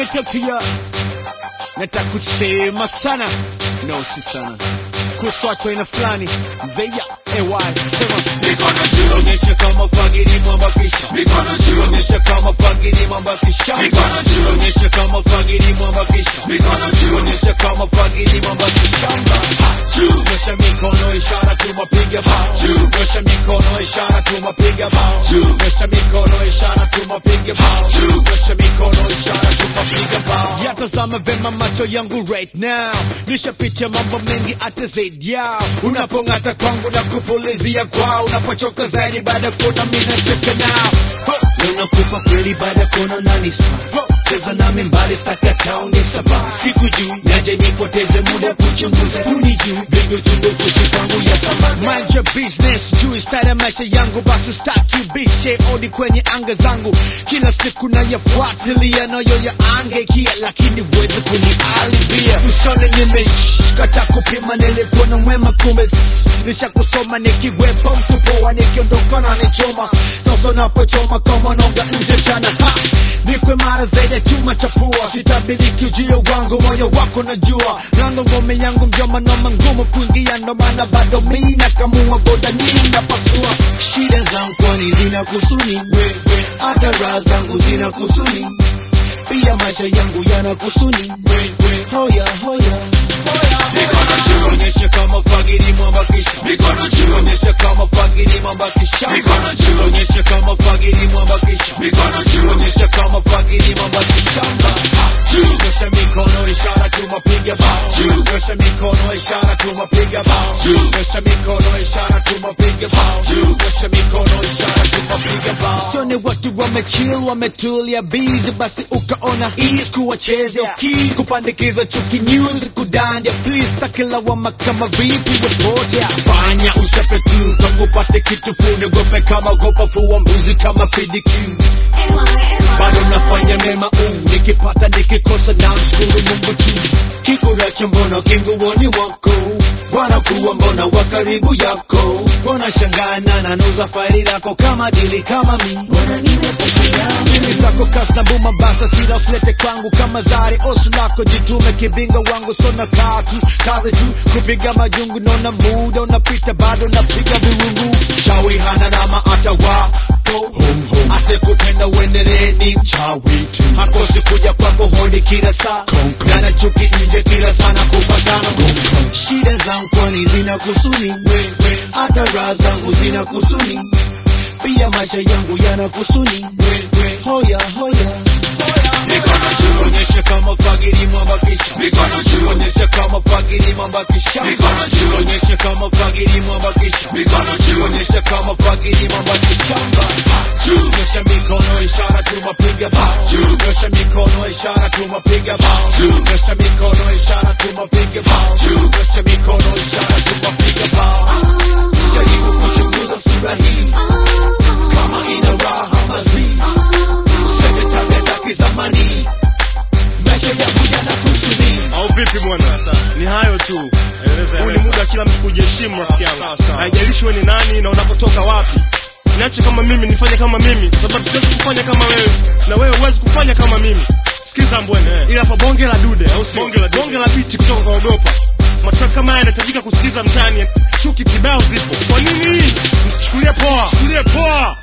me talk to ya nataka kusema sana no si sana kuhusu watu aina fulani zeya ay sema Mikono juu, onyesha kama fagiri mwambakisha mikono juu, onyesha kama fagiri mwambakisha Mikono juu. onyesha kama fagiri mwambakisha mikono juu, onyesha kama fagiri mwambakisha juu, nyosha mikono ishara tumapiga bao Juu. nyosha mikono ishara tumapiga bao Juu. nyosha mikono ishara tumapiga bao Juu. nyosha mikono ishara tumapiga bao yatazama vema macho yangu right now nishapitia mambo mengi hata zaidi yao unapong'ata kwangu na kupulizia kwao unapochoka zaidi baada ya kuona mimi nacheka nao Ho! Leo nakupa kweli baada ya kuona unanispa Ho! cheza nami mbali staka tauni saba sikujui naje nipoteze muda kuchunguza hunijui vingi uchunguzi kwangu ya thamani mind your business juu style ya maisha yangu basi staki bishe odi kwenye anga zangu kila siku nayafuatilia nayo ya angekia lakini wezi kunialibia usone nimeshkata kupima nilipona mwema kumbe nisha kusoma nikiwepo mtu poa nikiondoka na nichoma sasa napochoma kama nonga nje chana ha nikwe mara zaidi ya chuma cha pua sitabiriki ujio wangu moyo wako najua nango ngome yangu mjoma noma ngumu kuingia ndo maana bado mi nakamua boda nini napasua shida zangu kwani zina kusuni wewe hata raha zangu zina kusuni pia maisha yangu yana kusuni wewe hoya hoya mikono juu, onyesha kama fagiri mwambakisha mikono juu, onyesha kama fagiri mwambakisha Mikono juu. onyesha kama fagiri mwambakisha mikono juu, onyesha kama fagiri mwambakisha juu, nyosha mikono ishara tumapiga bao Juu. nyosha mikono ishara tumapiga bao Juu. nyosha mikono ishara tumapiga bao Juu. nyosha mikono ishara tumapiga bao sione watu wamechill wametulia busy basi ukaona ease kuwachezea keys kupandikiza chuki news kudandia please takilawama kama vipi wepotea fanya ustepe tu kama upate kitu fune gope kama gopa fuwa mbuzi kama fidikiu bado nafanya mema uu nikipata nikikosa na mshukuru mungu tu kikuracha mbona kinguoni wako wanakuwa mbona wa karibu yako wanashangana na nuza faili lako kama dili kama mi Mimi zako kasna buma basa sira usilete kwangu kama zari osu lako jitume kibinga wangu sona katu kazi tu kupiga majungu nona muda unapita bado napiga viwungu shawi hana nama hata wako asekupenda uendelee ni mchawi tu hakosi kuja kwako hodi kila saa gana chuki nje kila sana kupatana shida zangu kwani zina kusuni wewe hata raha zangu zina kusuni pia maisha yangu yana kusuni wewe hoya hoya mikono juu, onyesha kama fagiri mwambakisha mikono juu, onyesha kama fagiri mwambakisha Mikono juu. onyesha kama fagiri mwambakisha mikono juu, onyesha kama fagiri mwambakisha juu, nyosha mikono ishara tumapiga bao Juu. nyosha mikono ishara tumapiga bao Juu. nyosha mikono ishara tumapiga bao Juu. nyosha mikono ishara tumapiga bao jaribu kuchunguza sura hii kama ina raha mazii Usipende tabia za kizamani maisha yangu yana kusudi au vipi bwana ni hayo tu huu ni muda wa kila mtu kujiheshimu rafiki yangu haijalishi wewe ni nani na unapotoka wapi niache kama mimi nifanye kama mimi kwa sababu siwezi kufanya kama wewe na wewe huwezi kufanya kama mimi sikiza mbwene ila hapa bonge la dude au si bonge la, bonge la biti kutoka kwa ogopa matrack kama haya yanahitajika kusikiza mtaani chuki kibao zipo kwa nini msichukulie poa chukulie poa